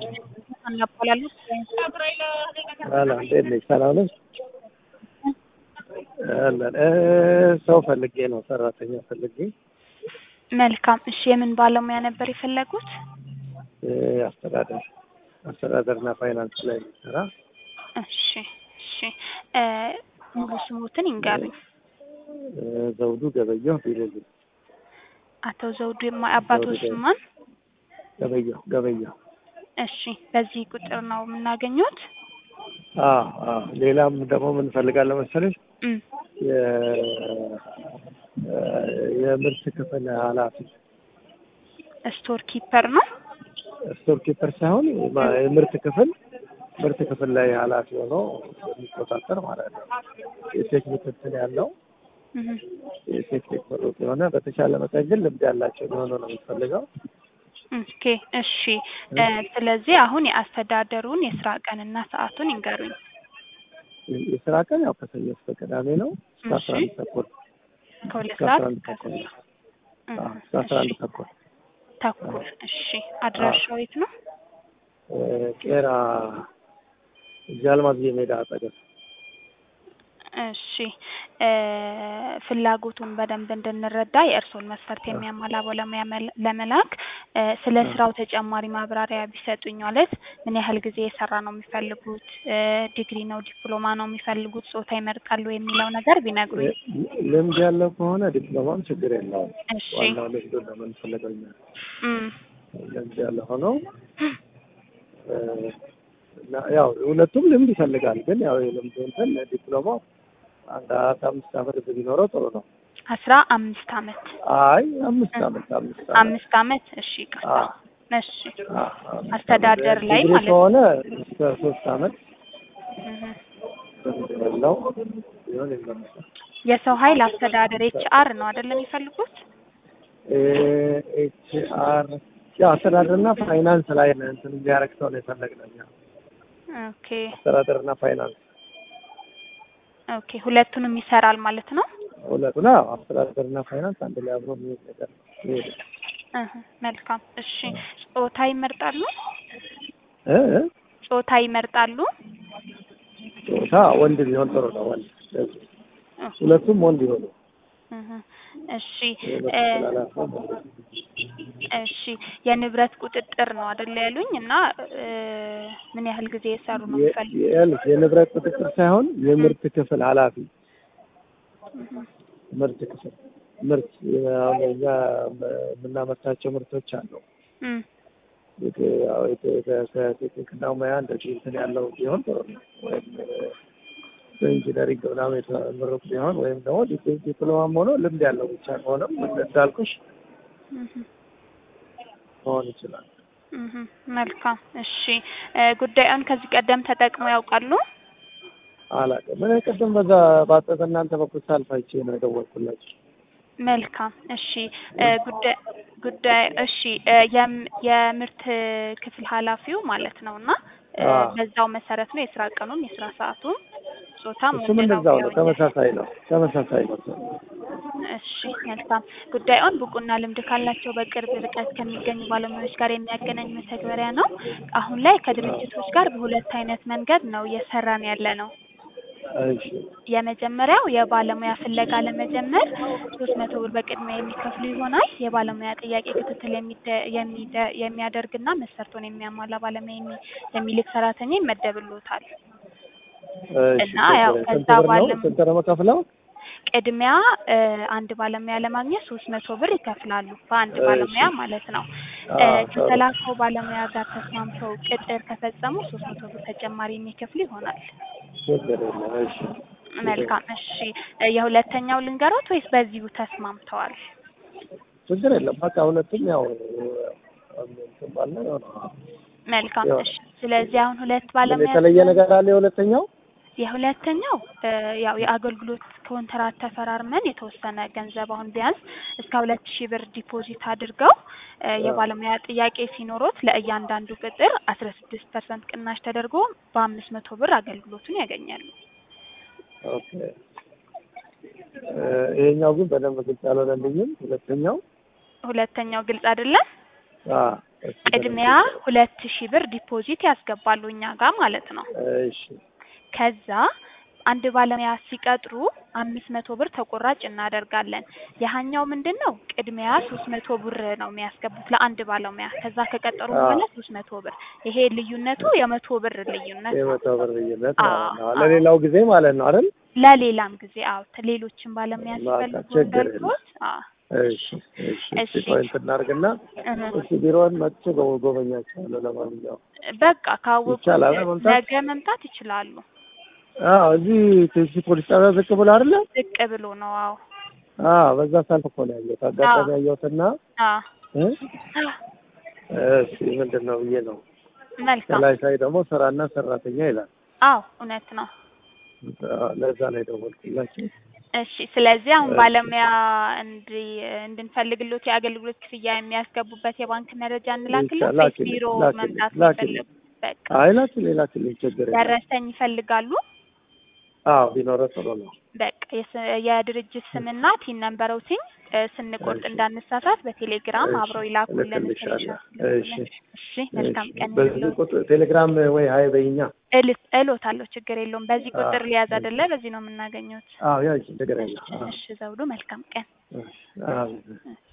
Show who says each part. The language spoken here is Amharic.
Speaker 1: እናባላለን።
Speaker 2: ሰላም እንዴት ነሽ? ሰላም ነሽ? አለን እ ሰው ፈልጌ ነው ሰራተኛ ፈልጌ
Speaker 1: መልካም። እሺ የምን ባለሙያ ነበር የፈለጉት?
Speaker 2: እ አስተዳደር አስተዳደርና ፋይናንስ ላይ የሚሰራ
Speaker 1: እሺ እሺ እ ሙሉ ስሙትን ይንገሩኝ።
Speaker 2: እ ዘውዱ ገበየሁ ቢልል
Speaker 1: አቶ ዘውዱ የማ- አባቶ
Speaker 2: ዘውዱ
Speaker 1: ስም ማን?
Speaker 2: ገበየሁ ገበየሁ
Speaker 1: እሺ በዚህ ቁጥር ነው የምናገኙት?
Speaker 2: አዎ አዎ ሌላም ደግሞ ምን ፈልጋለሁ መሰለሽ
Speaker 1: እም
Speaker 2: የ- እ የምርት ክፍል ኃላፊ
Speaker 1: ስቶር ኪፐር ነው።
Speaker 2: ስቶር ኪፐር ሳይሆን የማ- የምርት ክፍል ምርት ክፍል ላይ ኃላፊ ሆኖ የሚቆጣጠር ማለት ነው። የቴክኒክ እንትን ያለው
Speaker 1: እህ
Speaker 2: የቴክኒክ ምሩቅ የሆነ በተቻለ መጠን ግን ልምድ ያላቸው ሊሆኑ ነው የሚፈልገው።
Speaker 1: ኦኬ እሺ እ ስለዚህ አሁን የአስተዳደሩን የስራ ቀንና ሰዓቱን ይንገሩኝ።
Speaker 2: የስራ ቀን ያው ከሰኞ እስከ ቅዳሜ ነው እስከ አስራ አንድ ተኩል
Speaker 1: ከሁለት
Speaker 2: እስከ
Speaker 1: ሰዓት
Speaker 2: አስራ አንድ
Speaker 1: እስከ
Speaker 2: ተኩል
Speaker 1: እህ
Speaker 2: አዎ፣ እስከ አስራ አንድ ተኩል
Speaker 1: ተኩል። እሺ አድራሻው የት ነው?
Speaker 2: እ ቄራ ጃልማዝ ሜዳ አጠገብ
Speaker 1: እሺ እ ፍላጎቱን በደንብ እንድንረዳ የእርስዎን መስፈርት የሚያሟላ ባለሙያ መል- ለመላክ እ ስለ ስራው ተጨማሪ ማብራሪያ ቢሰጡኝ። ማለት ምን ያህል ጊዜ የሰራ ነው የሚፈልጉት? እ ዲግሪ ነው ዲፕሎማ ነው የሚፈልጉት? ጾታ ይመርጣሉ የሚለው ነገር ቢነግሩኝ።
Speaker 2: ል- ልምድ ያለው ከሆነ ዲፕሎማም ችግር የለውም።
Speaker 1: እሺ
Speaker 2: ዋናው ልምዱ ነው የምንፈልገው እኛ።
Speaker 1: እም
Speaker 2: ልምድ ያለ ሆነው እ እና ያው ሁለቱም ልምድ ይፈልጋል። ግን ያው የልምዱ እንትን ዲፕሎማው አንድ አራት አምስት ዓመት ቢኖረው ጥሩ ነው።
Speaker 1: አስራ አምስት አመት
Speaker 2: አይ አምስት ዓመት አምስት ዓመት
Speaker 1: አምስት አመት እሺ ይቅርታ።
Speaker 2: አዎ።
Speaker 1: እሺ
Speaker 2: አዎ፣ አዎ።
Speaker 1: አስተዳደር ላይ
Speaker 2: ዲግሪ
Speaker 1: ማለት ነው።
Speaker 2: ከሆነ እስከ ሶስት ዓመት
Speaker 1: እህ
Speaker 2: ልምድ ያለው ቢሆን ይመረጣል።
Speaker 1: የሰው ኃይል አስተዳደር ኤች አር ነው አይደለም የሚፈልጉት?
Speaker 2: ኤች አር ያው አስተዳደርና ፋይናንስ ላይ ነው እንትን እንዲያደርግ ሰው ነው የፈለግነው እኛ።
Speaker 1: ኦኬ
Speaker 2: አስተዳደርና ፋይናንስ
Speaker 1: ኦኬ ሁለቱንም ይሰራል ማለት ነው።
Speaker 2: ሁለቱን አዎ፣ አስተዳደርና ፋይናንስ አንድ ላይ አብሮ የሚሄድ ነገር ነው የሚሄድ
Speaker 1: እህ መልካም እሺ ጾታ ይመርጣሉ?
Speaker 2: እ እ
Speaker 1: ጾታ ይመርጣሉ?
Speaker 2: ጾታ ወንድ ቢሆን ጥሩ ነው። ወንድ ለዚህ
Speaker 1: እህ
Speaker 2: ሁለቱም ወንድ ይሆኑ።
Speaker 1: እህ እሺ
Speaker 2: የሁለቱ
Speaker 1: እ
Speaker 2: ስላላቸው
Speaker 1: እሺ የንብረት ቁጥጥር ነው አይደል ያሉኝ እና እ ምን ያህል ጊዜ የሰሩ ነው
Speaker 2: የ-
Speaker 1: የሚፈልጉት?
Speaker 2: ያልሽ የንብረት ቁጥጥር ሳይሆን የምርት ክፍል ኃላፊ
Speaker 1: እህ
Speaker 2: ምርት ክፍል ምርት አሁን እኛ የምናመርታቸው ምርቶች አሉ።
Speaker 1: እም
Speaker 2: የት- ያው የት- ከ- ከቴክኒክና ሙያ እንደዚህ እንትን ያለው ቢሆን ጥሩ ነው። ወይም በኢንጂነሪንግ ምናምን የተመረቁ ቢሆን ወይም ደግሞ ዲ- ዲፕሎማም ሆኖ ልምድ ያለው ብቻ ከሆነም እንዳልኩሽ
Speaker 1: እህ
Speaker 2: መሆን ይችላል።
Speaker 1: እህ መልካም እሺ እ ጉዳዩን ከዚህ ቀደም ተጠቅመው ያውቃሉ?
Speaker 2: አላውቅም። እኔ ቅድም በዛ ባጠ በእናንተ በኩል ሳልፍ አይቼ ነው የደወልኩላችሁ።
Speaker 1: መልካም እሺ እ ጉዳይ ጉዳይ እሺ እ የም- የምርት ክፍል ኃላፊው ማለት ነው እና እ
Speaker 2: አዎ።
Speaker 1: በዛው መሰረት ነው የስራ ቀኑን የስራ ሰዓቱን ጾታም
Speaker 2: እሱም
Speaker 1: ወንድ ነው
Speaker 2: እንደዛው ነው፣
Speaker 1: ብለውኛል።
Speaker 2: ተመሳሳይ ነው፣ ተመሳሳይ ነው።
Speaker 1: እሺ መልካም ጉዳዩን ብቁና ልምድ ካላቸው በቅርብ ርቀት ከሚገኙ ባለሙያዎች ጋር የሚያገናኝ መተግበሪያ ነው። አሁን ላይ ከድርጅቶች ጋር በሁለት አይነት መንገድ ነው እየሰራን ያለ ነው።
Speaker 2: እሺ
Speaker 1: የመጀመሪያው የባለሙያ ፍለጋ ለመጀመር ሶስት መቶ ብር በቅድሚያ የሚከፍሉ ይሆናል። የባለሙያ ጥያቄ ክትትል የሚደ- የሚደ- የሚያደርግና መስፈርቱን የሚያሟላ ባለሙያ የሚ- የሚልክ ሰራተኛ ይመደብሎታል።
Speaker 2: እሺ።
Speaker 1: እና ያው
Speaker 2: ስንት
Speaker 1: ከዛ
Speaker 2: ብር ነው?
Speaker 1: ባለም-
Speaker 2: ስንት ነው የምከፍለው?
Speaker 1: ቅድሚያ እ አንድ ባለሙያ ለማግኘት ሶስት መቶ ብር ይከፍላሉ። በአንድ
Speaker 2: እሺ።
Speaker 1: ባለሙያ ማለት ነው። እ
Speaker 2: አዎ፣ ጥሩ።
Speaker 1: ከተላከው ባለሙያ ጋር ተስማምተው ቅጥር ከፈጸሙ ሶስት መቶ ብር ተጨማሪ የሚከፍሉ ይሆናል።
Speaker 2: ችግር የለም። እሺ
Speaker 1: መልካም እሺ። እ የሁለተኛው ልንገሮት ወይስ በዚሁ ተስማምተዋል?
Speaker 2: ችግር የለም። በቃ ሁለቱም ያው እንትን ባለ የሆነ
Speaker 1: መልካም
Speaker 2: ያው-
Speaker 1: እሺ። ስለዚህ አሁን ሁለት
Speaker 2: ምን
Speaker 1: ባለሙያ
Speaker 2: የተለየ ነገር አለ? የሁለተኛው
Speaker 1: የሁለተኛው እ ያው የአገልግሎት ኮንትራት ተፈራርመን የተወሰነ ገንዘብ አሁን ቢያንስ እስከ ሁለት ሺህ ብር ዲፖዚት አድርገው እ የባለሙያ ጥያቄ ሲኖሮት ለእያንዳንዱ ቅጥር አስራ ስድስት ፐርሰንት ቅናሽ ተደርጎ በአምስት መቶ ብር አገልግሎቱን ያገኛሉ።
Speaker 2: ኦኬ። እ ይሄኛው ግን በደንብ ግልጽ አልሆነልኝም። ሁለተኛው
Speaker 1: ሁለተኛው ግልጽ አይደለም።
Speaker 2: አ እሺ፣
Speaker 1: ቅድሚያ ሁለት ሺህ ብር ዲፖዚት ያስገባሉ እኛ ጋር ማለት ነው።
Speaker 2: እሺ
Speaker 1: ከዛ አንድ ባለሙያ ሲቀጥሩ አምስት መቶ ብር ተቆራጭ እናደርጋለን። ያሀኛው ምንድን ነው ቅድሚያ ሶስት መቶ ብር ነው የሚያስገቡት ለአንድ ባለሙያ። ከዛ ከቀጠሩ
Speaker 2: አዎ።
Speaker 1: በኋላ ሶስት መቶ ብር። ይሄ ልዩነቱ የመቶ ብር ልዩነት ነው።
Speaker 2: የመቶ ብር ልዩነት
Speaker 1: አዎ፣
Speaker 2: ማለት ነው።
Speaker 1: አዎ።
Speaker 2: ለሌላው ጊዜ ማለት ነው አይደል?
Speaker 1: ለሌላም ጊዜ አዎ፣ ሌሎችን ባለሙያ
Speaker 2: በቃ
Speaker 1: ሲፈልጉ
Speaker 2: ችግር
Speaker 1: እንዳልኩት አዎ።
Speaker 2: እሺ እሺ
Speaker 1: እሺ።
Speaker 2: እሺ ፖይንት እናድርግና
Speaker 1: እህ።
Speaker 2: እሺ ቢሮውን መጥቼ ጎ- ጎበኛቸዋለሁ። ለማንኛውም
Speaker 1: በቃ ካወቁ
Speaker 2: ይቻላል መምጣት?
Speaker 1: ነገ መምጣት ይችላሉ።
Speaker 2: አዎ እዚህ ቴሲ ፖሊስ ጣቢያ ዝቅ ብሎ አይደለ?
Speaker 1: ዝቅ ብሎ ነው። አዎ
Speaker 2: አዎ በዛ ሳልፍ እኮ ነው ያየሁት። አጋጣሚ
Speaker 1: አዎ።
Speaker 2: ያየሁትና
Speaker 1: አዎ
Speaker 2: እ? እሺ ምንድን ነው ብዬ ነው
Speaker 1: መልካም።
Speaker 2: ከላይ ሳይ ደግሞ ስራና ሰራተኛ ይላል።
Speaker 1: አዎ እውነት ነው።
Speaker 2: አዎ፣ ለዛ ነው የደወልኩላችሁ።
Speaker 1: እሺ ስለዚህ አሁን
Speaker 2: እሺ።
Speaker 1: ባለሙያ እንዲ እንድንፈልግሎት የአገልግሎት ክፍያ የሚያስገቡበት የባንክ መረጃ እንላክልን ወይስ
Speaker 2: ላኪልኝ፣
Speaker 1: ቢሮ
Speaker 2: ላኪልኝ፣
Speaker 1: መምጣት
Speaker 2: ላኪልኝ።
Speaker 1: ይፈልጉ? በቃ
Speaker 2: አይ ላኪልኝ ላኪልኝ ችግር የለም።
Speaker 1: ደረሰኝ ይፈልጋሉ?
Speaker 2: አዎ ቢኖረ ጥሩ ነው።
Speaker 1: በቃ የስ- የድርጅት ስምና ቲን ነንበሮቲኝ ስንቆርጥ
Speaker 2: እሺ።
Speaker 1: እንዳንሳሳት በቴሌግራም
Speaker 2: እሺ፣
Speaker 1: አብረው ይላኩልን።
Speaker 2: እልክልሻለሁ።
Speaker 1: ስክሪንሾት
Speaker 2: እሺ፣
Speaker 1: ይልኩልን። እሺ መልካም
Speaker 2: እሺ።
Speaker 1: ቀን
Speaker 2: በዚህ
Speaker 1: ይሁንልዎት።
Speaker 2: ቁጥር ቴሌግራም ወይ ሀይ በይኛ።
Speaker 1: እልት እሎታለሁ ችግር የለውም። በዚህ
Speaker 2: አዎ፣
Speaker 1: ቁጥር ሊያዝ
Speaker 2: እሺ።
Speaker 1: አይደለ? በዚህ ነው የምናገኘው።
Speaker 2: አዎ ያው ችግር
Speaker 1: እሺ
Speaker 2: የለም። አዎ፣
Speaker 1: እሺ ዘውዱ መልካም ቀን።
Speaker 2: እሺ፣ አዎ።
Speaker 1: እሺ